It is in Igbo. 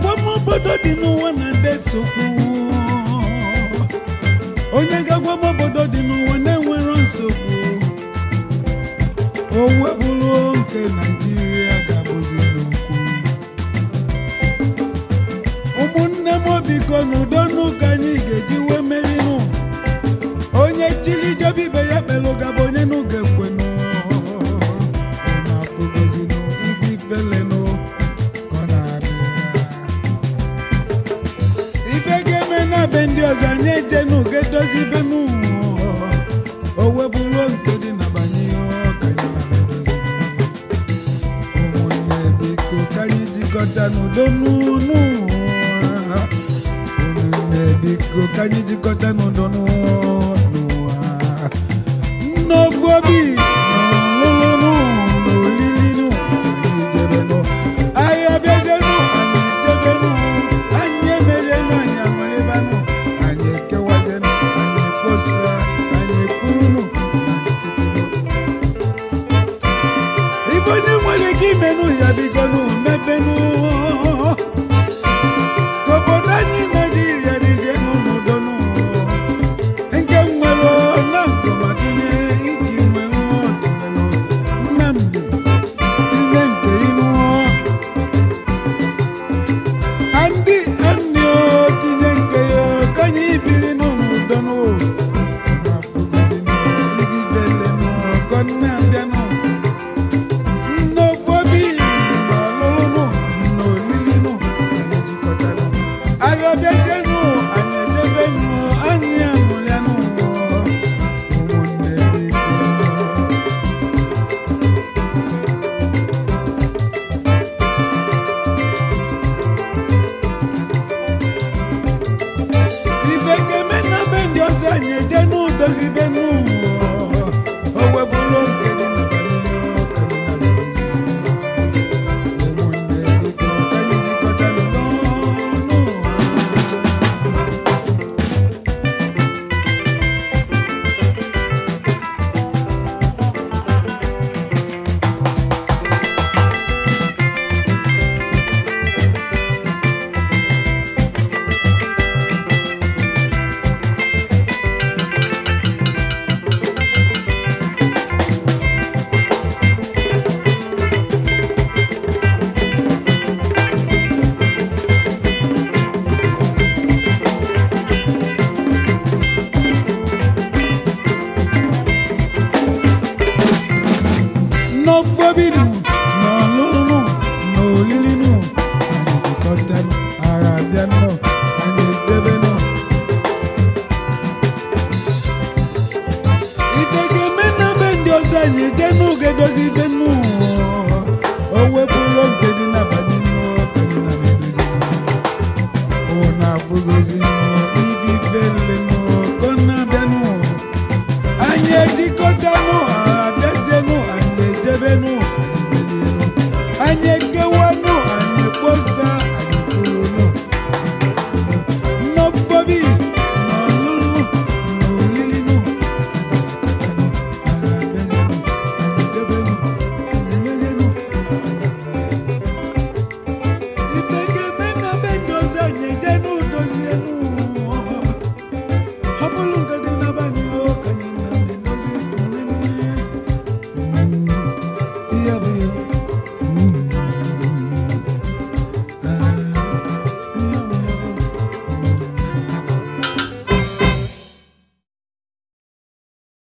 agwamobodo dị n'ụwa na ndị nsogbu onye ga-agwamobodo dị n'ụwa na-enwero nsogbu o webụrụ nke naijiria ga-abụzi n'okwu ụmụnne m biko n'udo n'ụka anyị ga-eji wee merinụ onye chili jebe ibe ya kpelụ gaba onye n'ụga ekwenụ na-afụgozinụ ife ifelenụ ka ọ na-abịa ife ga-eme na be ndị ọzọ anyị ejenu ga-edozi ibe n'ụwa o webụrụ nke dị na banye ka anyị na-edozi ụmụnne biko ka anyị jikọta n'udo n'ụwa ụmụnne biko ka anyị jikọta n'udo n'ụwa n'ofu obi n'ọlụlụ n'olili anyị jebenụ anyị abịazenụ anyị jebenụ anyị emerienụ anyị amalibanụ anyị ekewazenụ anyị ekposa anyị ekwurunụ na nkịtịnụ ife onye nwere ike imenụ ya bigonụ mepenụ ka obodo anyị naijiria dịzienụ n'udonụ nke nwere na nkọmadịne nke nwere ọdịnalụ nnamdị tinye nke inụ andị andị o tinye nke ya ka anyị biri n'udonụ na-abịanụ nnofobi n'ọlụlụ n'olili anyị jikọtara agha bịazienụ anyị ejebenụ anyị amụrịanụ ụmụnne biko ife ga-eme na be ndị ọzọ anyị eje n'udozi be n'ụwa o webụrụ nke dị na banyere ọka dị na banyere ụmụnne biko ka anyị jikọta n'ụwa n'ofobinu n'ọlụlụ n'olilinu anyị jikọtanụ agha abịanụ anyị edebenụ ife ga-eme na be ndị ọzọ anyị eje n'oge dozi ibe n'ụwa o wepụrụ nke dị n'abalị n'ụwa ka anyị na-edozi ọ na-afụgozi